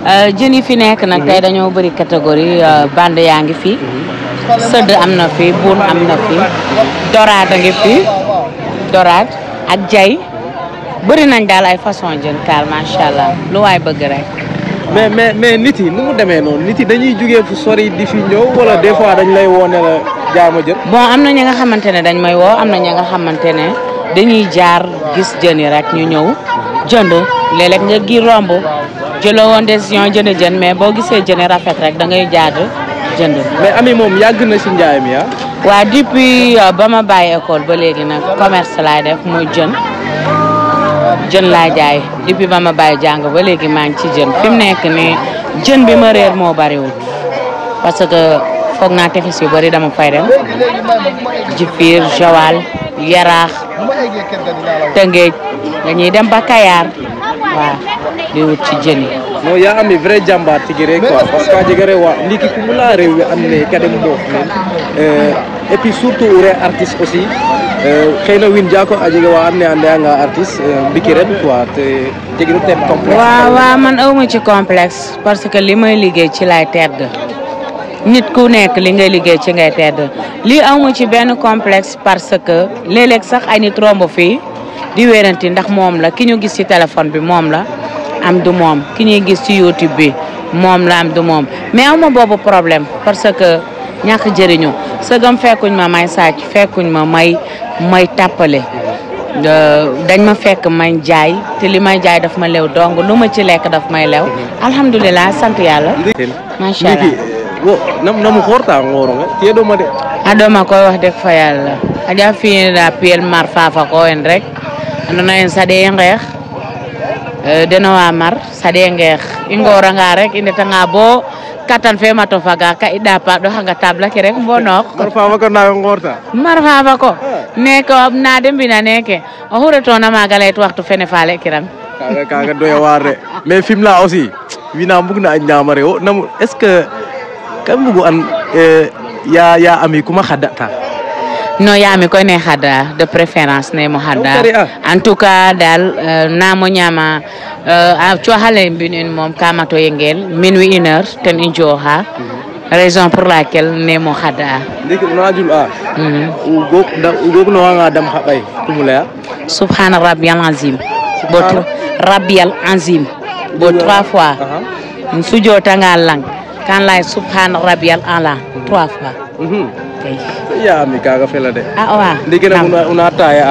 jën yi fi nekk nag tey dañoo bëri catégorie bande yaa ngi fi sëdd am na fi buun am na fi doraat a ngi fi doraat ak jay bëri nañ daal ay façon jën kaal macha allah lu waay bëgg rek mais mais mais nit yi nu mu demee noonu nit yi dañuy jógee fu sori di fi ñëw wala des fois dañ lay woone la jaama jën bon am na ñi nga xamante ne dañ may woo am na ñi nga xamante ne dañuy jaar gis jën yi rek ñu ñëw jënd léeg-léeg nga gi romb jëloo woon décision jënd jën mais boo gisee jën yi rafet rek da ngay jaad jënd mais ami moom yàgg na si njaay mi ah waa depuis ba ma bàyyi école ba léegi nag commerce laay def muy jën jën laay jaay depuis ba ma bàyyi jàng ba léegi maa ngi ci jën fi mu nekk nii jën bi ma réer moo bariwul parce que foog naa tefes yu bari dama fay dem Jifir Joal Yaraax Tëngéej dañuy dem ba Kayaar waaw di wut ci jën yi no ya ami vrai jàmbaar tigi rek quoi parce que a jega rewa ndiki kumula rew we and naye ka dem moof meen et puis surtout ure artiste aussi xëy na win jako a jega wa and naye a ndeyanga artiste mbiki ren quoi te jegiro ten complexe waaw waaw man awma ci complexe parce que li may liggéey ci lay tedd nit ku nekk li ngay liggéey ci ngay tedd lii awma ci benn complexe parce que léeg-léeg sax ay nit romb fii di wéranti ndax moom la ki ñu gis ci téléphone bi moom la am du moom ki ñuy gis ci YouTube bi moom la am du moom mais awma boobu problème parce que ñàkk jëriñu sëgam fekkuñ ma may sàcc fekkuñ ma may may tàppale dañ ma fekk may jaay te li may jaay daf ma lew dong lu ma ci lekk daf may lew alhamdulilah sant yàlla macha allah wo nam namu horta ngoronga tiyeɗoma de aɗoma koy wax deg fa yàlla aja fi'ina piyel mar fafa ko en rek andona en saɗe ngeex deno wa mar saɗe ngeex i ngoranga rek i ndetanga bo katan fe mato faga ka i ɗapa ɗoxanga table ke rek mbonoox mar fafa ko nawe ngorta mar fafa ko neke na de mbina neke oxu retona maga leyit waxtu fene faale kiram kaga kaga doya waar de mais Fimela aussi wina mbug na a ñamare wo nam est ce que kan mbugu an ya ya ami kuma xadata no yaami koy ne xada de préférence ne mo xada Kari a. en tout cas dal namo ñama a coxale mbin in moom kamato yengel minuit une heure ten i jooxa raison pour laquelle ne mo xada ndiki una jul a ugog ugog no wanga dam xa ɓay kumu leya subhana rabial azim bo Subhana? rabial azim bo trois fois Aha. sujotanga lang kan lay subhana rabial ala trois fois Mhm. kay ya ami kaga fela de a wa ndiki nak una, una taya a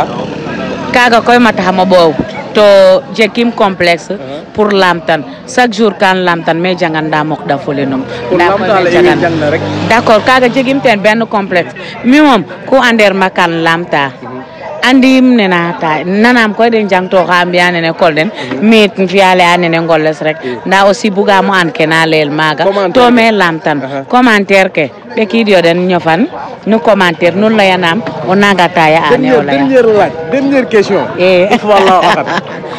kaga koy ma taxama boobu to jekim complexe pour lamtan chaque jour kan lamtan mais jangan nda mok da fole num pour nda koy lamtala me ewi jangan jangna rek d'accord kaga jegim ten benn complexe mi moom ku ander ma kan lamta andim nena ta nanam koy den jangto xa mbiya nene kol den mit fiyale a nene ngoles rek nda aussi bugamo an ke na leel maaga Commentaire to ke. me lamtan Aha. commentaire ke ɓekid yo den ñofan nu commentaire nu leyanam o naga taya ane o dernière leya dernière laaj dernière question e wallahu ahad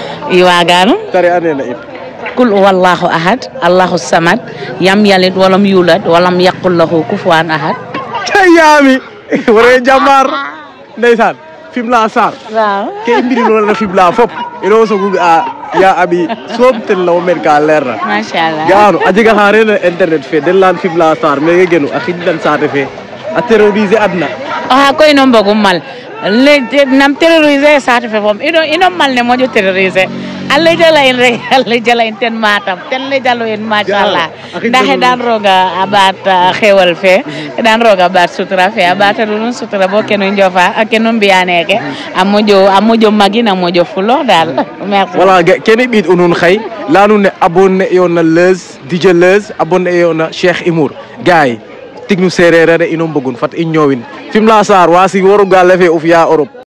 i wagano tari anena in kul wallahu ahad allahu samad yam yalid walam yulad walam yaqul lahu kufuwan ahad cay yaami wore jambar ndeysaan Fimela Sarr waaw ke i mbiri noona Fimela fop ino sogu a ya abi soom ten lawo men ka leer na machallah ga'ano a jega xa reena internet fe den leyan Fimela Sarr meke genu a xijlan saate fe a terroriser adna oxa koy ino mbogum mal le nam terroriser saate fe fom ino ino mal ne moƴo terroriser a lejala in rek a lejala in ten matam ten lejalo in machallah a xij nda na nuun. xeɗan roga a ɓaat xewal fe xeɗan roga a ɓaat sutura fe a ɓaata nuun sutura bo kenu njofa a kenu mbiya neke a moƴo a moƴo magin a moƴo fulox dal merci voilà ga- kene ɓiid u nuun xay leya nuun ne abonné yo na Leuz DJ Leuz abonné yo na Cheikh Imour gars yi tig nu sereer a de ino mbogun fat i ñoowin Fimela Sarr wa sig waru gaale fe o fiya Europe